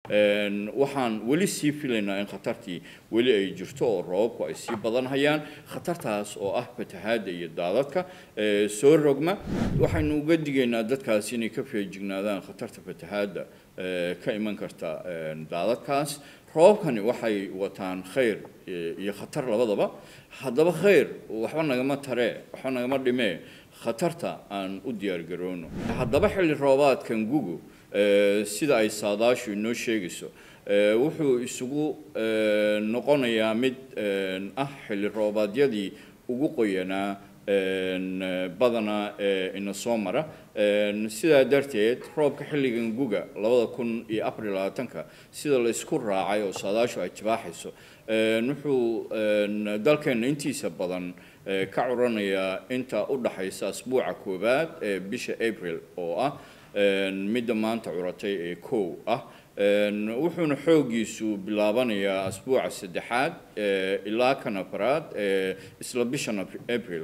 waxaan weli sii filaynaa in khatartii weli ay jirto oo roobabku ay sii badanhayaan khatartaas oo ah fatahaadda iyo daadadka soo rogma waxaynu uga digaynaa dadkaasi inay ka feejignaadaan khatarta fatahaadda ka iman karta daadadkaas roobabkani waxay wataan khayr iyo khatar labadaba haddaba khayr waxba nagama taree waxba nagama dhimee khatarta aan u diyaargaroono haddaba xilli roobaadkan gugu sida ay saadaashu inoo sheegayso wuxuu isugu noqonayaa mid ah xilli roobaadyadii ugu qoyanaa badanaa ee ina soo mara sidaa darteed roobka xilligan guga labada kun iyo afar iyo labaatanka sida la isku raacay oo saadaashu ay tibaaxayso wuxuu dalkeenna intiisa badan ka curanayaa inta u dhaxaysa asbuuca koowaad ee bisha april oo ah midda maanta curatay ee kow ah wuxuuna xooggiisu bilaabanayaa asbuuca saddexaad ilaa kan afaraad isla bishan april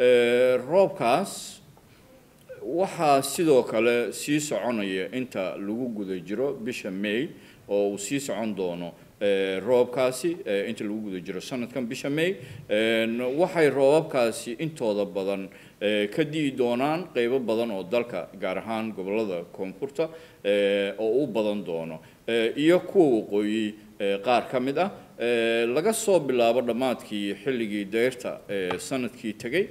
roobkaas waxaa sidoo kale sii soconaya inta lagu guda jiro bisha may oo uu sii socon doono roobkaasi inta lagu guda jiro sanadkan bisha may waxay roobabkaasi intooda badan ka di'i doonaan qeybo badan oo dalka gaar ahaan gobollada koonfurta oo u badan doono iyo kuwa waqooyi qaar ka mid ah laga soo bilaabo dhammaadkii xilligii deyrta sanadkii tegey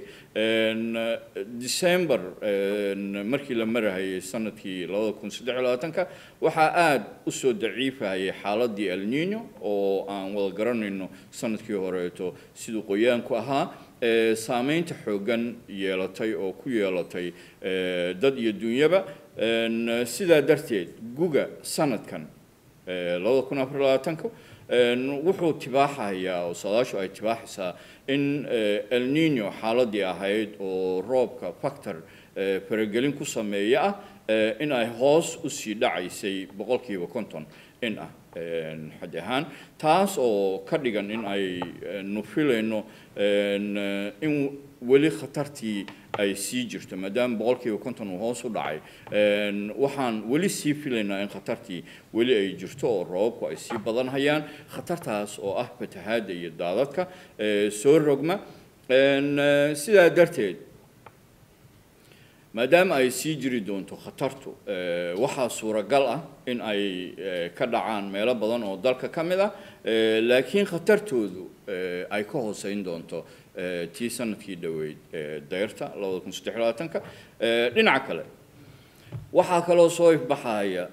december markii la marahayay sanadkii labada kun saddex iyo labaatanka waxaa aada usoo daciifahayay xaaladii el nino oo aan wada garanayno sanadkii horeeto siduu qoyaanku ahaa saameynta xooggan yeelatay oo ku yeelatay dad iyo dunyaba sidaa darteed guga sanadkan labada kun afar iyo labaatanka wuxuu tibaaxayaa oo saadaashu ay tibaaxaysaa in el nino xaaladii ahayd oo roobka factor faragelin ku sameeya ah in ay hoos usii dhacaysay boqolkiiba konton in ah xad ahaan taas oo ka dhigan in ay nu filayno in weli khatartii ay sii jirto maadaama boqolkiiba konton uu hoos u dhacay waxaan weli sii filaynaa in khatartii weli ay jirto oo roobabku ay sii badanhayaan khatartaas oo ah fatahaadda iyo daadadka soo rogma sidaa darteed maadaama ay sii jiri doonto khatartu waxaa suuragal ah in ay ka dhacaan meelo badan oo dalka ka mid ah laakiin khatartoodu ay ka hooseyn doonto tii sanadkii dhoweyd dayrta labada kun saddex labaatanka dhinaca kale waxaa kaloo soo ifbaxaya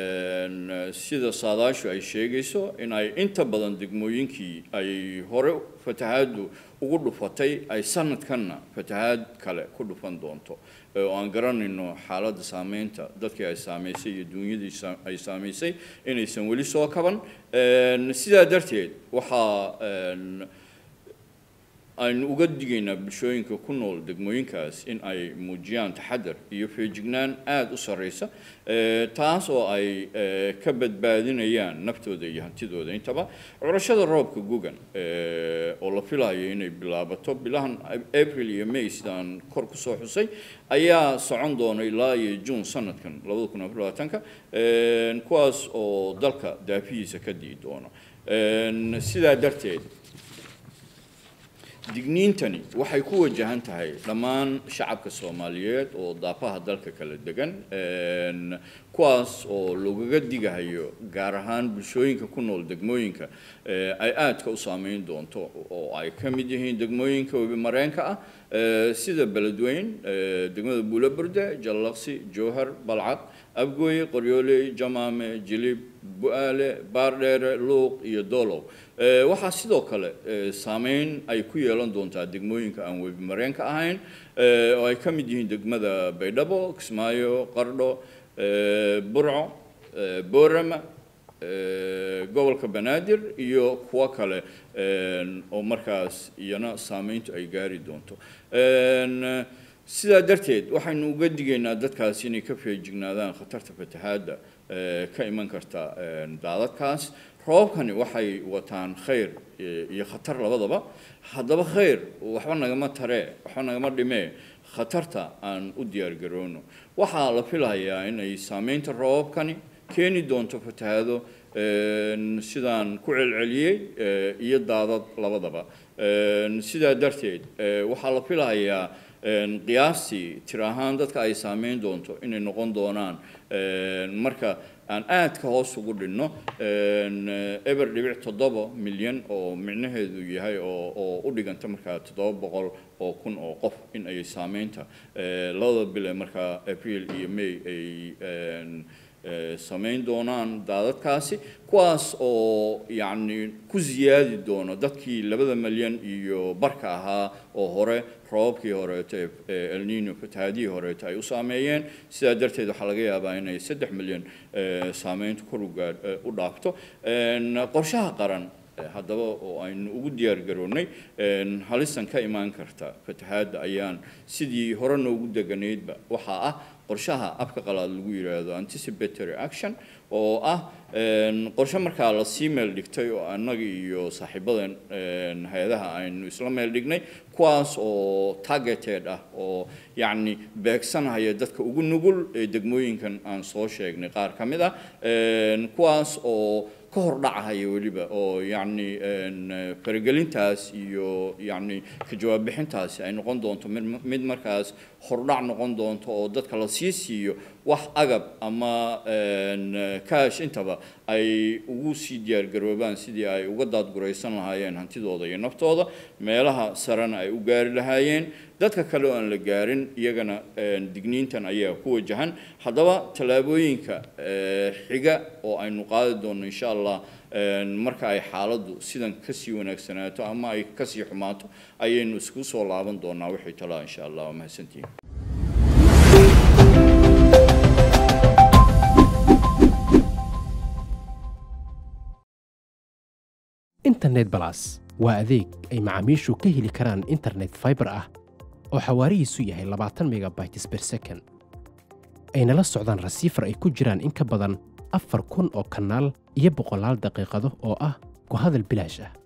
sida saadaashu ay sheegayso in ay inta badan degmooyinkii ay hore fatahaaddu ugu dhufatay ay sanadkanna fatahaad kale ku dhufan doonto oo aan garanayno xaaladda saameynta dadkii ay saamaysay iyo duunyadii ay saamaysay inaysan weli soo kaban sidaa darteed waxaa aynu uga digaynaa bulshooyinka ku nool degmooyinkaas in ay muujiyaan taxadar iyo feejignaan aada u sarreysa taas oo ay ka badbaadinayaan naftooda iyo hantidooda intaba curashada roobka gugan oo la filayo inay bilaabato bilahan april iyo may sidaan kor kusoo xusay ayaa socon doona ilaa iyo june sanadkan labada kun afar labaatanka kuwaas oo dalka daafihiisa ka dii doono sidaa darteed digniintani waxay ku wajahan tahay dhammaan shacabka soomaaliyeed oo daafaha dalka kala degan kuwaas oo lagaga digahayo gaar ahaan bulshooyinka ku nool degmooyinka ay aadka u saameyn doonto oo ay ka mid yihiin degmooyinka webi mareenka ah sida beledweyn degmada buulaburde jallaqsi jowhar balcad abgooye qoryooley jamaame jilib bu-aale baardheere luuq iyo doolow waxaa sidoo kale saameyn ay ku yeelan doontaa degmooyinka aan webi mareenka ahayn oo ay ka mid yihiin degmada baydhabo kismaayo qardho burco boorama gobolka banaadir iyo kuwo kale oo markaas iyana saameyntu ay gaari doonto sidaa darteed waxaynu uga digaynaa dadkaasi inay ka feejignaadaan khatarta fatahaadda ka iman karta daadadkaas roobabkani waxay wataan khayr iyo khatar labadaba haddaba khayr waxba nagama taree waxba nagama dhimee khatarta aan u diyaargaroono waxaa la filayaa inay saameynta roobabkani keeni doonto fatahaado sidaan ku celceliyey iyo daadad labadaba sidaa darteed waxaa la filayaa qiyaastii tir ahaan dadka ay saameyn doonto inay noqon doonaan marka aan aadka hoos ugu dhinno eber dhibic toddoba milyan oo micnaheedu yahay oo oo u dhiganta markaa toddoba boqol oo kun oo qof in ay saameynta labada bile markaa april iyo may ay samayn doonaan daadadkaasi kuwaas oo yacni ku siyaadi doono dadkii labada milyan iyo barka ahaa oo hore roobabkii horeeto ee elnino fatahaadihii horeeto ay u saameeyeen sidaa darteed waxaa laga yaabaa inay saddex milyan saameyntu kor ugaa u dhaafto qorshaha qaran haddaba oo aynu ugu diyaar garoonnay halistan ka imaan karta fatahaadda ayaan sidii hore noogu deganaydba waxaa ah qorshaha afka qalaad lagu yidhaahdo anticipatory action oo ah qorshe markaa lasii meel dhigtay oo annaga iyo saaxiibadan hay-adaha aynu isla meel dhignay kuwaas oo targeted ah oo yacni beegsanaya dadka ugu nugul ee degmooyinkan aan soo sheegnay qaar ka mid ah kuwaas oo ka hor dhacahaya weliba oo yacni faragelintaas iyo yacni ka jawaab bixintaasi ay noqon doonto mid mid markaas hordhac noqon doonto oo dadka la sii siiyo wax agab ama kaash intaba ay ugu sii diyaargaroobaan sidii ay uga daadguraysan lahaayeen hantidooda iyo naftooda meelaha sarena ay u gaari lahaayeen dadka kale oo aan la gaarin iyagana digniintan ayaa ku wajahan haddaba tallaabooyinka xiga oo aynu qaadi doonno insha allah marka ay xaaladdu sidan kasii wanaagsanaato ama ay kasii xumaato ayaynu isku soo laaban doonaa wixii talaa insha allah waa mahadsantihin internet balas waa adeeg ay macaamiishu ka heli karaan internet fiber ah oo xawaarihiisu yahay labaatan megabytes per second ayna la socdaan rasiifar ay ku jiraan in ka badan afar kun oo kanaal iyo boqolaal daqiiqado oo ah ku hadal bilaash ah